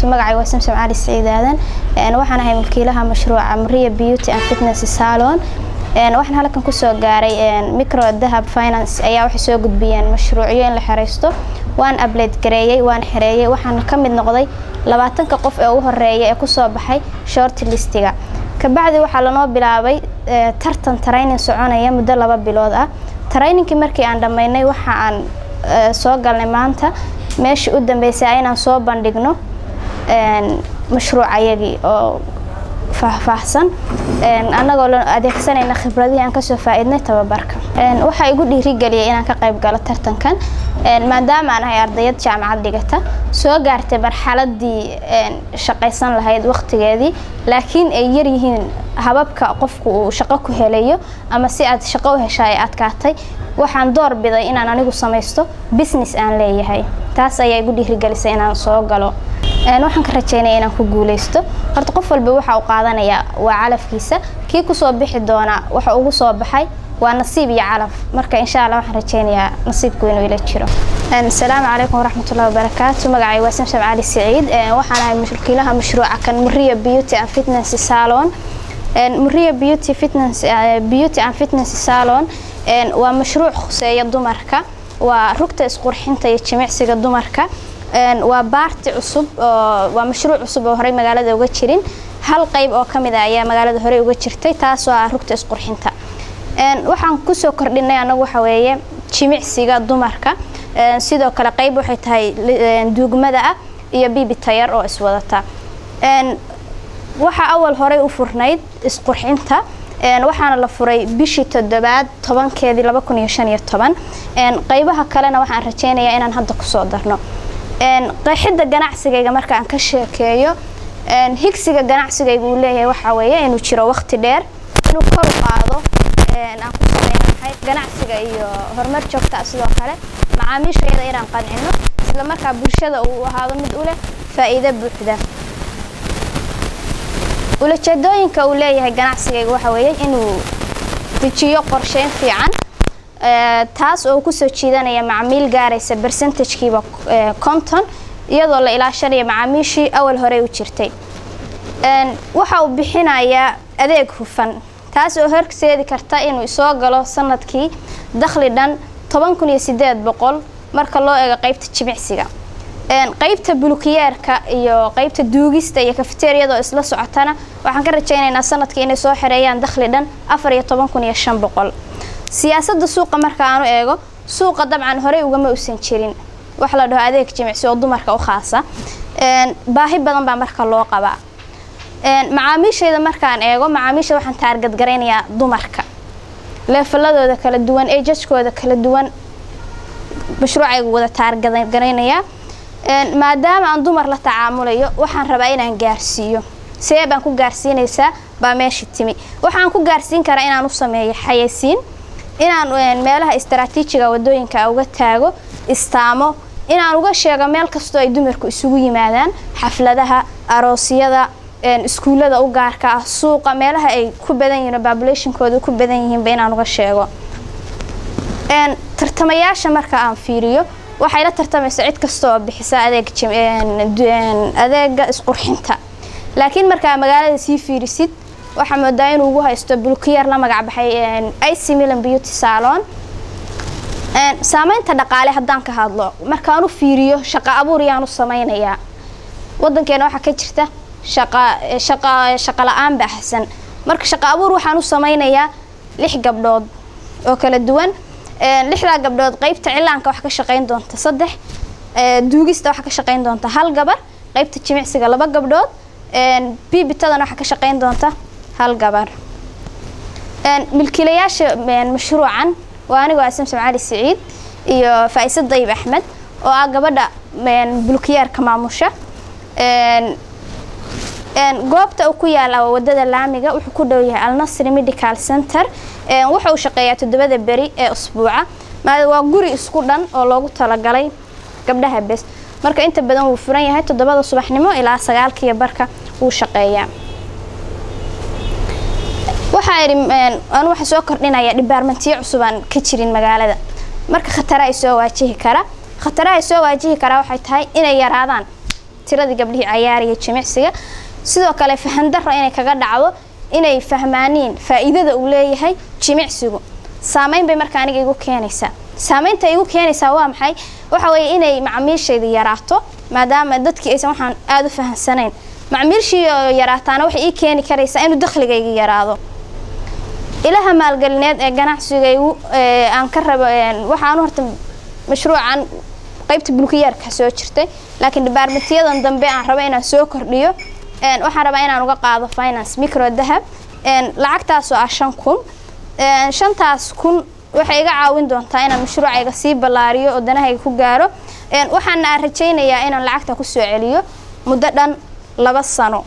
magacay waa samsam cali saciid aadan waxaan ahay mulkiilaha mashruuca maria beauty and fitness salon waxaan halkan kusoo gaaray micro dahab finance ayaa waxay soo gudbiyeen mashruucyo in la xereysto waan abled gareeyey waan xereeyey waxaan ka mid noqday labaatanka qof ee ugu horeeya ee kusoo baxay short listiga kabacdi waxaa lanoo bilaabay tartan training soconaya muddo laba bilood ah trainingkii markii aan dhammaynay waxa aan soo galnay maanta meeshii u dambeysay inaan soo bandhigno mashruucayagii oo faahfaahsan annagoo la adeegsanayna khibradihii aan kasoo faa-iidnay tababarka waxaa igu dhiirigeliyay inaan ka qayb galo tartankan maadaama aan ahay ardayad jaamacad dhigata soo gaartay marxaladii shaqaysan lahayd waqtigeedii laakiin ay yaryihiin hababka qofku uu shaqo ku helayo ama si aad shaqo u hesha ay adkaatay waxaan door biday inaan anigu samaysto business aan leeyahay taas ayaa igu dhiirigelisay inaan soo galo waxaan ka rajeynaya inaan ku guuleysto horta qof walba waxa uu qaadanayaa waa calafkiisa kii kusoo bixi doona waxa ugu soo baxay waa nasiib iyo calaf marka insha allah waxaan rajeynayaa nasiibku inuu ila jiro asalaamu calaykum waraxmatullahi wabarakaatu magacay waa samsam cali saciid waxaan ahay mulkiilaha mashruuca kan maria beauty and fitness salon maria beauty fitness beauty and fitness salon waa mashruuc khuseeya dumarka waa rugta isqurxinta iyo jimicsiga dumarka waa baarti cusub waa mashruuc cusub oo horey magaalada uga jirin hal qayb oo kamid a ayaa magaalada horey uga jirtay taasoo ah rugta isqurxinta waxaan kusoo kordhinay anagu waxa weeye jimicsiga dumarka sidoo kale qayb waxay tahay duugmada ah iyo bibi tayar oo iswadata waxaa awal horey u furnayd isqurxinta waxaana la furay bishii toddobaad tobankeedii laba kun iyo shan iyo toban qaybaha kalena waxaan rajeynayaa inaan hadda kusoo darno qeexidda ganacsigayga marka aan ka sheekeeyo higsiga ganacsigayga uu leeyahay waxaa weeye inuu jiro waqti dheer inuu kor u qaado aan ku sameynahay ganacsiga iyo horumar joogta sidoo kale macaamiishayada inaan qancino isla markaa bulshada uu ahaado mid u leh faa'iido buuxda ulajeedooyinka uu leeyahay ganacsigayga waxa weeye inuu dejiyo qorsheyn fiican taas oo kusoo jiidanaya macmiil gaaraysa bercentagekiiba conton iyadoo la ilaashanaya macaamiishii awal horey u jirtay waxa uu bixinayaa adeeg hufan taas oo horseedi karta inuu soo galo sanadkii dakhli dhan toban kun iyo sideed boqol marka loo eego qeybta jimicsiga qeybta bulukiyeerka iyo qeybta duugista iyo kafeteriyadoo isla socotana waxaan ka rajeynaynaa sanadkii inay soo xereeyaan dakhli dhan afar iyo toban kun iyo shan boqol siyaasadda suuqa marka aanu eego suuqa dabcan horey ugama usan jirin wax la dhaho adeeg jimicsi oo dumarka u khaasa baahi badan baa marka loo qabaa macaamiishayda markaan eego macaamiisha waxaan taargadgaraynayaa dumarka leefaladooda kala duwan ejajkooda kala duwan mashruucayga wada taargadgaraynayaa maadaama aan dumar la tacaamulayo waxaan rabaa inaan gaarsiiyo see baan ku gaarsiinaysaa baa meesha timi waxaan ku gaarsiin karaa inaan u sameeyo xayeysiin inaan meelaha istaraatiijiga wadooyinka uga taago istaamo inaan uga sheego meel kastoo ay dumarku isugu yimaadaan xafladaha aroosyada iskuullada u gaarka ah suuqa meelaha ay ku badan yihiin populationkooda ku badan yihiinba inaan uga sheego tartamayaasha marka aan fiiriyo waxay la tartamaysa cid kasta oo bixisa adeeg adeega isqurxinta laakiin markaa magaalada sii fiirisid waxaa moodaa inuu ugu haysto bulkiyeer la magac baxay ic milan beauty salon saameynta dhaqaale haddaan ka hadlo markaan u fiiriyo shaqo abuur yaan u sameynayaa wadankeena waxaa ka jirta shaqa shaqa shaqo la-aan baahsan marka shaqo abuur waxaan u sameynayaa lix gabdhood oo kala duwan lixdaa gabdhood qeybta cilaanka waxa ka shaqeyn doonta saddex duugista waxa ka shaqeyn doonta hal gabar qeybta jimicsiga laba gabdhood bibitadana waxa ka shaqeyn doonta hal gabar milkiilayaasha mashruucan waa anigoo ah samsam cali saciid iyo faaisa dayib axmed oo ah gabadha bulkiyaarka maamusha goobta uu ku yaala wadada laamiga wuxuu ku dhow yahay alnasri medical center wuxa uu shaqeeyaa toddobada beri ee usbuuca waa guri isku dhan oo loogu talagalay gabdhaha bes marka inta badan wuu furan yahay toddobada subaxnimo ilaa sagaalkiiyo barka wuu shaqeeyaa waxaa idhi anu waxaa soo kordhinaya dhibaarmantiyo cusub aan ka jirin magaalada marka khatara ay soo waajihi kara khataraha ay soo waajihi karaa waxay tahay inay yaraadaan tiradii gabdhihii cayaariya jimicsiga sidoo kale fahandaro inay kaga dhacdo inay fahmaaniin faa'iidada uu leeyahay jimicsigu saameyn bay marka aniga igu keenaysaa saameynta igu keenaysaa waa maxay waxa weeye inay macmiishayda yaraato maadaama dadkii aysan waxaan aada u fahamsanayn macmiilshii oo yaraataana waxay ii keeni karaysaa inuu dakhligayga yaraado ilaha maalgelineed ee ganacsigaygu aan ka rabo waxaanu horta mashruucan qaybta bulkiyaarka soo jirtay laakiin dhibaarmatiyadan dambe aan rabo inaan soo kordhiyo waxaan rabaa inaan uga qaado finance micro dahab lacagtaasoo ah shan kun shantaas kun waxay iga caawin doontaa inaan mashruucayga sii ballaariyo oo danahayga ku gaaro waxaana aan rajaynayaa inaan lacagta kusoo celiyo muddo dhan laba sano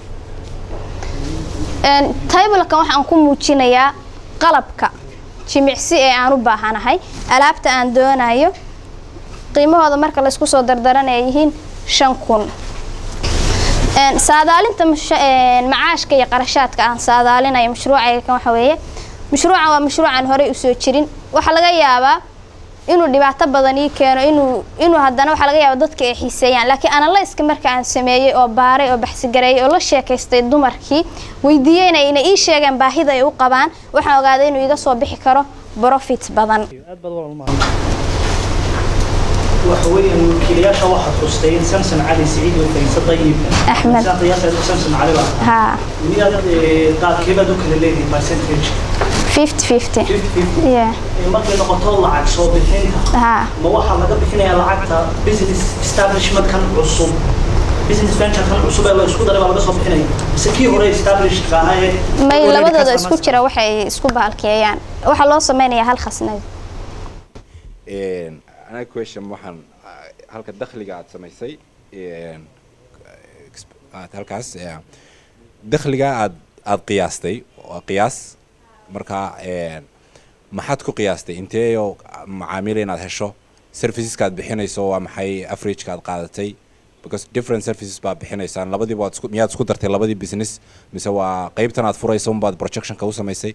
taybalkan waxaan ku muujinayaa qalabka jimicsi ee aan u baahanahay alaabta aan doonayo qiimahooda marka laysku soo dardaran ay yihiin shan kun saadaalinta macaashka iyo qarashaadka aan saadaalinayo mashruucayga kan waxa weeye mashruucan waa mashruucan horey usoo jirin waxaa laga yaabaa inuu dhibaato badan ii keeno inuu inuu haddana waxaa laga yaaba dadka ay xiiseeyaan laakiin analyska marka aan sameeyey oo baaray oo baxsigareeyay oo la sheekaystay dumarkii weydiiyeyna inay ii sheegeen baahida ay u qabaan waxaan ogaaday inuu iga soo bixi karo profit badan وحويا وكيلياشا واحد حسين سمسم علي سعيد وفيصل طيب أحمد. سمسم علي واحد ها من هذا قال كيف دوك اللي برسنتج 50 50 yeah. markay noqoto lacag soo bixinta ها ma waxaa laga bixinayaa lacagta business establishment kan cusub business venture kan cusub ee la isku daray baa laga soo bixinaya mise kii hore established ahaa ee may already labadooda customers- isku jira waxay isku baalkeeyaan waxaa loo sameynayaa hal khasnad anaga question waxaan ah, halka dakhliga aad samaysay een, exp- aad halkaas eh, dakhliga aad aad qiyaastay waa qiyaas marka een, maxaad ku qiyaastay inteeyo macaamiil inaad hesho serviceska aad bixinayso waa maxay averageka aad qaadatay because different services baad bixinaysaan labadiiba waad isku miyaad isku dartay labadii business mise waa qeybtan aad furayso unbaad projectionka u samaysay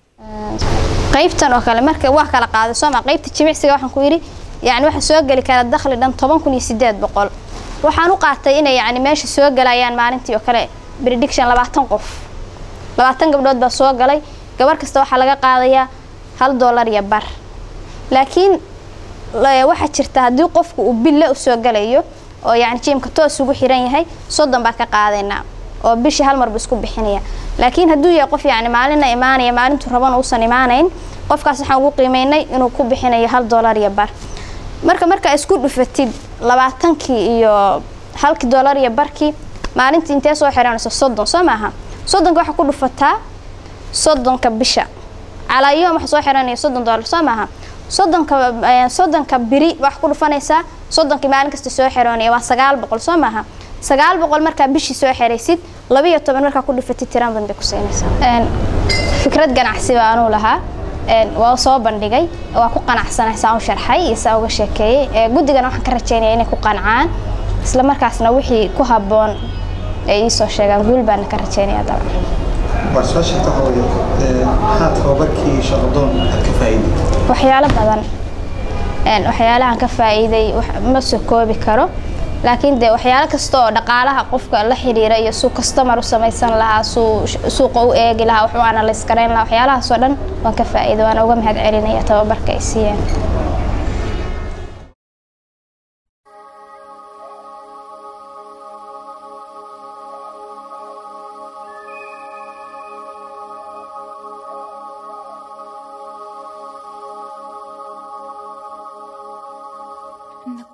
qaybtan oo kale marka waa kala qaaday sooma qaybta jimicsiga waxaan ku yidhi yani waxa soo geli kara dakhli dhan toban kun iyo sideed boqol waxaan u qaatay inay yani meesha soo galayaan maalintii oo kale prediction labaatan qof labaatan gabdhood baa soo galay gabar kasta waxaa laga qaadayaa hal dollar iyo bar laakiin la- waxaa jirta haddii qofku uu bille usoo galayo oo yani jiimka toos ugu xiran yahay soddon baa ka qaadaynaa oo bishii hal marba isku bixinaya laakiin hadduu yahay qof yani maalina imaanaya maalintuu rabana uusan imaanayn qofkaas waxaan ugu qiimeynay inuu ku bixinayo hal dollar iyo bar marka markaa isku dhufatid labaatankii iyo halkii dollar iyo barkii maalintii intee soo xiranayso soddon soo maaha soddonka waxaa ku dhufataa soddonka bisha calaa yoom waxa soo xiranaya soddon dollar soo maaha soddonka eh, soddonka biri waxaa ku dhufanaysaa soddonkii maalin kasta soo xiroonaya waa sagaal boqol soo maaha sagaal boqol markaa bishii soo xiraysid laba iyo toban markaa ku dhufatid tiraan badan bay ku siinaysaa Een, fikrad ganacsi baa anuu lahaa Een, waa soo bandhigay waa ku qanacsanay saa u sharxay iyo saa uga sheekeeyey Ee, guddigana waxaan ka rajeynaya inay ku qancaan isla markaasna wixii ku habboon ay iisoo sheegaan guul baana ka rajeynaya dabcan waa soo sheegta waxa weeye maxaa tababarkii shaqadoon aad ka faa'iiday waxyaalo badan Een, waxyaalahan ka faa'iiday wax- ma soo koobi karo laakiin dee waxyaalo kasta oo dhaqaalaha qofka la xiriira iyo suu customer u samaysan lahaa suu sh- suuqa u eegi lahaa wax u analyse garayn lahaa waxyaalahaasoo dhan waan ka faa'iiday waana uga mahad celinaya tababarka ay siiyeen In the